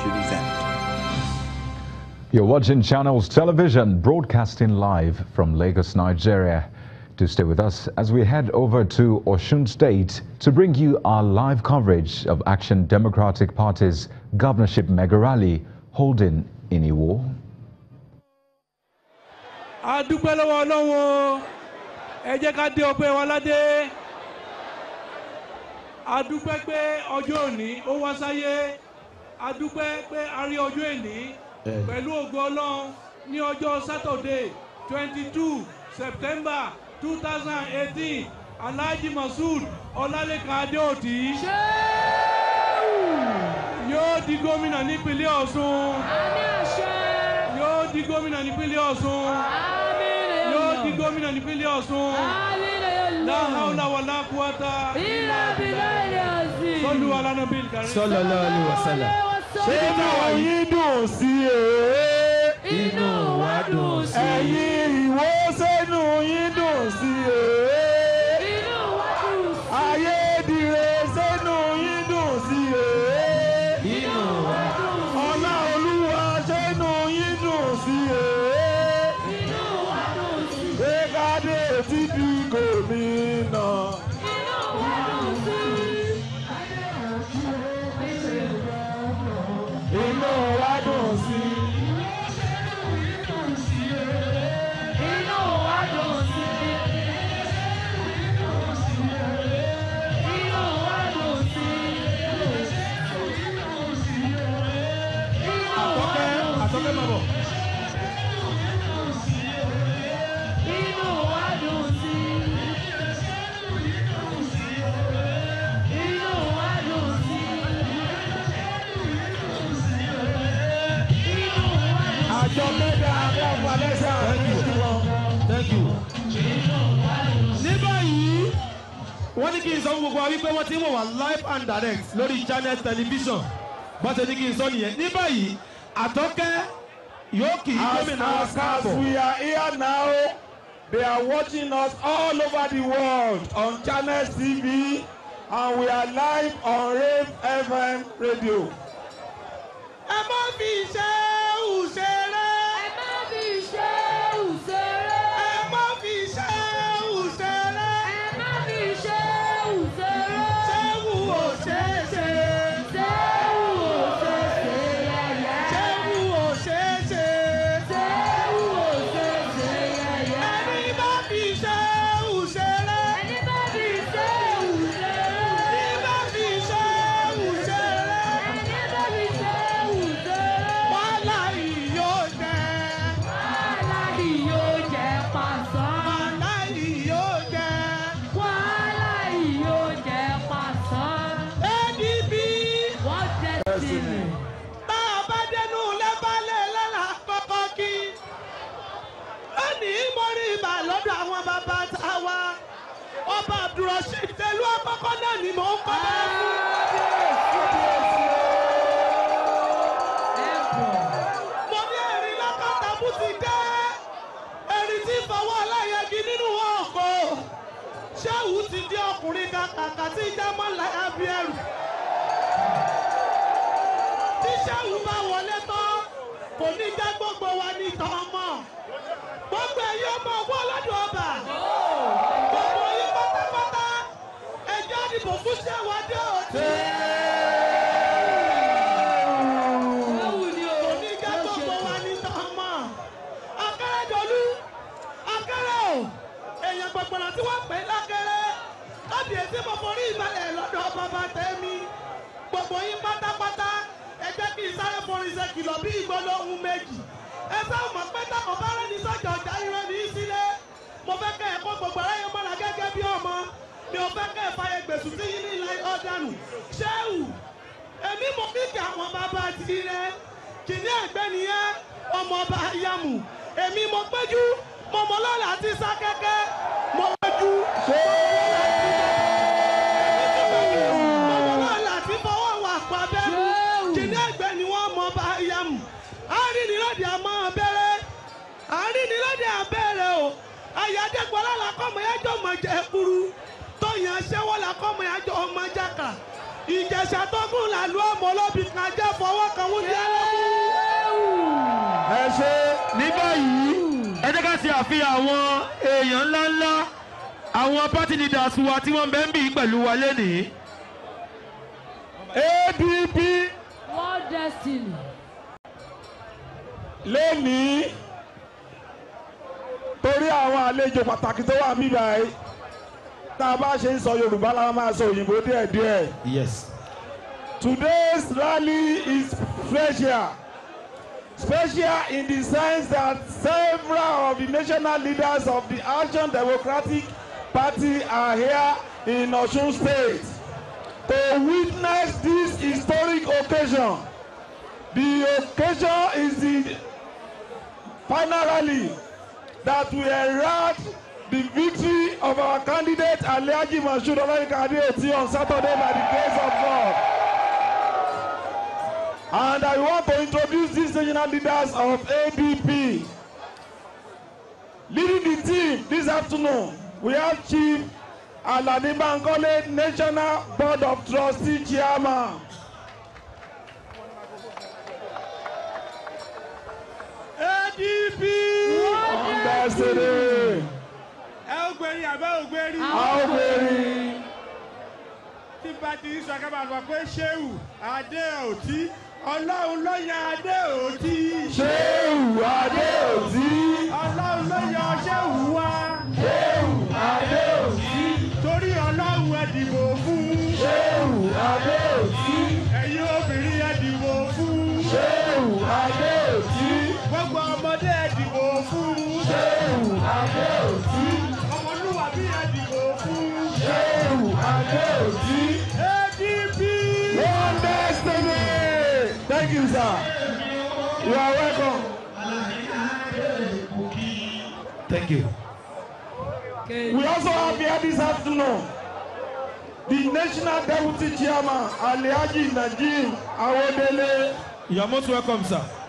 flagship event. You're watching Channels Television, broadcasting live from Lagos, Nigeria. To stay with us as we head over to Osun State to bring you our live coverage of Action Democratic Party's governorship mega rally holding in Iwo. a dúpẹ́ lọ́wọ́ ọlọ́run o ẹ jẹ́ ká dé ọpẹ́ wa ládé a dúpẹ́ pé ọjọ́ òní ó wá sáyé a dúpẹ́ pé a rí ọjọ́ òní pẹ̀lú ògo ọlọ́run ní ọjọ́ sátọ̀dé twenty two september two thousand eighteen alhaji masud ọlálẹ́kan adéòtí yóò di gómìnà nípínlẹ̀ ọ̀ṣun yóò di gómìnà nípínlẹ̀ ọ̀ṣun yóò di gómìnà nípínlẹ̀ ọ̀ṣun láhàúlà wà lákùúwátà sọlù alánàbí ìkàrí. sallallahu alaihi wasallam. inú yín dùn sí ee. inú wa dùn sí. ẹ̀yin ìwọ sẹ́nu yín dùn sí ee. ayédire sẹ́nu yín dùn sí ee. inú wa dùn sí. ọlá olúwa sẹ́nu yín dùn sí ee. gbẹ́gàdé ti di gómìnà. inú wa dùn sí. àtọ́kẹ́ àtọ́kẹ́ máa bọ̀. àjọ mẹ́ta àbọ̀ alẹ́sà thank you. ní báyìí wọ́n ní kí n sọ fún gbogbo wa wípé wọ́n ti ń wò wá live and direct lórí channel television bọ́n ṣe ní kí n sọ nìyẹn ní báyìí àtọ́kẹ́ yóò kì í gómìnà wa As, as, káàbọ̀. as we are here now, they are watching us all over the world on Channels TV and we are live on Rave FM radio. ẹ má fi ṣe òṣèré. ẹ má fi ṣe òṣèré. ṣéwù òṣèṣe. ṣéwù òṣèṣe. ẹni bá fi ṣe òṣèré. ẹni bá fi ṣe òṣèré. wàhálà yìí yóò jẹ. wàhálà yìí yóò jẹ. adb tá a bá dẹnu lẹ́bàálẹ̀ lọ́la kọ́kọ́ kí. lónìí mo rí ibà lọ́dọ̀ àwọn bàbá tá a wá. ọba abdulrasheed tẹ̀lú àkọ́kọ́ náà ni mò ń kọ́ bẹ́ẹ̀ fún. mo ní ẹ̀rín lákàtà bó ti dé. ẹ̀rín tí fọwọ́ aláyẹ̀gì nínú ọkọ̀. ṣéwù ti di ọkùnrin kàkàkà tí jámọ́ láyà bí ẹrù. tí ṣéwù bá wọlé tán kò ní jẹ́ gbogbo wa ní tọ́mọ̀. gbogbo ẹ̀yin ọmọ ọwọ́ ọlọ́dún ọba. gbogbo yín pátápátá ẹjọ́ ìdìbò fún ṣéwù adé òtí. kò ní jẹ́ gbogbo wa ní tọ́mọ̀. akérèdọ́lù akérè o èèyàn gbọ̀gbọ̀nà tí wọ́n pè é lákéré kábíyèsí mo forí ìbàlẹ̀ lọ́dọ̀ bàbá tẹ́mi gbogbo yín pátápátá ẹ jẹ́ kí n sáré forin ṣe kìlọ̀ bí ìgbọ́lọ́ ohun méjì ẹ sáà mọ̀ pé táwọn bá rẹ́ni sọ́jà ọjà irọ́ ní í sílé mo fẹ́ kẹ́ ẹ̀ kó gbogbo aráyé mọ́ra gẹ́gẹ́ bí ọmọ mi ò fẹ́ kẹ́ ẹ̀ fàyè gbèsù sí yín ní ilẹ̀ ọ̀dànù ṣéwù èmi mo fi kí àwọn bàbá ti rẹ kìnìún ẹgbẹ́ nìyẹn ọmọ ọba yamu èmi mo péjú mo mọ lọ́la àti sákẹ́kẹ́ mo péjú. mo mọ lọ́la àti fọwọ́ wà pa bẹ́ẹ̀mú kìnìún ẹgbẹ́ ni wọ́n mọ ọba yamu àárín ni lóde àmọ́ abẹ́rẹ́ àárín ni lóde abẹ́rẹ́ o ayájẹ́gbọ́lá làkọ́mọ yájọ́ ọmọ jẹ́ kúrú tóyìn aṣẹ́wọ́ làkọ́mọ yájọ́ ọmọ jákà ìjẹ̀ṣà tó gùn làlú ọmọ olóbì kan jẹ́ fọwọ́ kan wúndí ẹlẹ́kùn. ẹ ṣe ní báyìí ẹ jẹ́ ká ṣe àfihàn àwọn èèyàn ńláńlá àwọn party leaders wa tí wọ́n ń bẹ ń bì í pẹ̀lú wa lénìí. adp World Destiny. lónìí torí àwọn àlejò pàtàkì tó wà mí báyìí tá a bá ṣe ń sọ yorùbá la máa sọ òyìnbó díẹ̀díẹ̀. yes. Today's rally is special. Special in the sense that several of the national leaders of the Action Democratic Party are here in Osun State to witness this historic occasion. The occasion is the final rally that will herald the victory of our candidate Alhaji Mashood Olarika Adeoti on Saturday by the grace of God. And I want to introduce these regional leaders of ADP. Leading the team this afternoon, we have Chief Alani Bankole, National Board of Trustee Chairman. adp. Understood. ẹ ó gbérí àbẹ́ ò gbérí. Aoberi. tí bá ti sọ kábà sọ pé ṣéwù adé òtí ọlọ́run ló yan adé òtí. Ṣéwù Adéòtí. ọlọ́run ló yan ṣéwù wá. Ṣéwù Adéòtí. torí ọlọ́run ẹ dìbò fún. Ṣéwù Adéòtí. ẹ̀yin obìnrin ẹ dìbò fún. Ṣéwù Adéòtí. gbogbo ọmọdé ẹ dìbò fún. Ṣéwù Adéòtí. ọmọlúwàbí ẹ dìbò fún. Ṣéwù Adéòtí. adp. One destiny. Thank you, sir. You are welcome. thank you. We also have here this afternoon the National Deputy Chairman Alhaji Najim Awodele. you are most welcome sir.